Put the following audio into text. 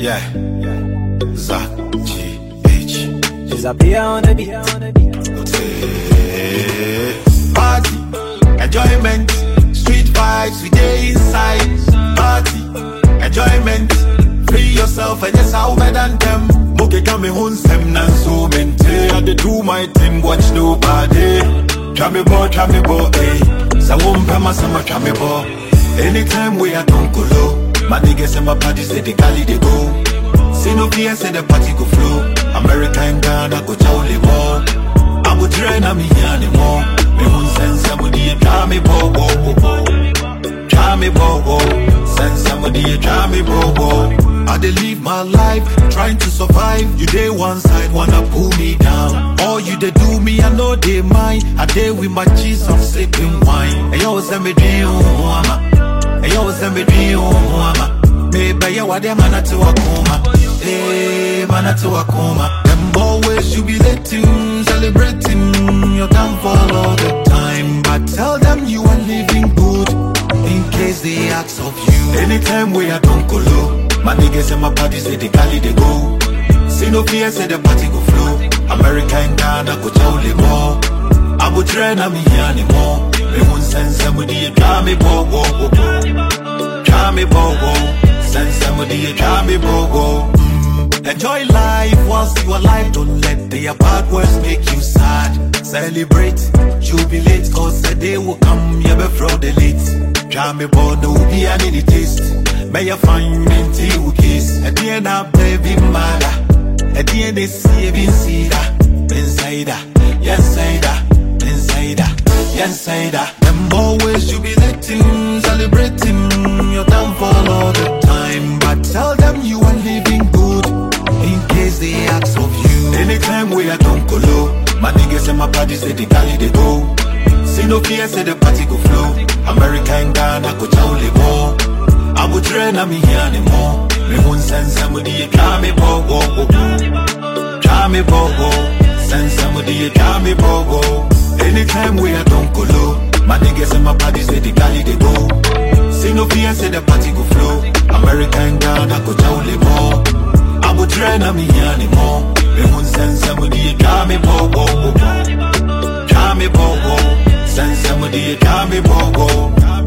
Yeah. Zach G H. Disappear on the beat. Party, enjoyment, street vibes, we day inside. Party, enjoyment, free yourself and yes, how better than them. Moke kame hun sem nan so mente. I dey do my thing, watch nobody. Try me boy, try me boy, eh. Sa wumpe ma sama try me boy. Anytime we are don't go low. My niggas and my parties say they cali they go. See no fear, say the party go flow. America and Ghana go jolly more. I would train on me anymore. Me won't send somebody a try me bo bo bo bo. Try me bo bo. Send somebody a try me bo bo. I dey live my life trying to survive. You dey one side wanna pull me down. All you dey do me, I know they mind. I dey with my Jesus sipping wine. Hey yo, send me dream, mama. Hey yo, send me dream, mama. Me buy ya wade mana to akuma. Hey, mana to akuma. Them always jubilating, celebrating your downfall all the time. But tell them you are living good in case they ask of you. Anytime we are don't go low. My niggas and my parties say they cali they go. See no fear, say the party go flow. America and Ghana go jolly more. I would train on me anymore. Me won't send somebody a try me bo bo bo bo. Try me bo bo. Send somebody a try me bo bo. Mm. Enjoy life whilst you alive. Don't let their bad words make you sad. Celebrate, jubilate, cause the day will come. You be fraudulate. Try me bo no be an any taste. May you find me till you kiss. At the end of baby mother. At the end they see it inside Insider, insider, insider, insider Them always jubilating, celebrating Your downfall all the time But tell them you are living good In case they ask of you Anytime we are don't go low My niggas and my parties say they cali they go See no fear, say the party go flow America and Ghana go jolly more I would train on me anymore Me won't send somebody a try me bo bo bo bo Try me bo bo Send somebody a try me bo bo Anytime we are don't go low My niggas and my parties say they cali they go See no fear say the party go flow America and Ghana go jolly more I would train on me anymore Me won't send somebody a try me bo bo bo bo Try me bo bo Send somebody a try me bo bo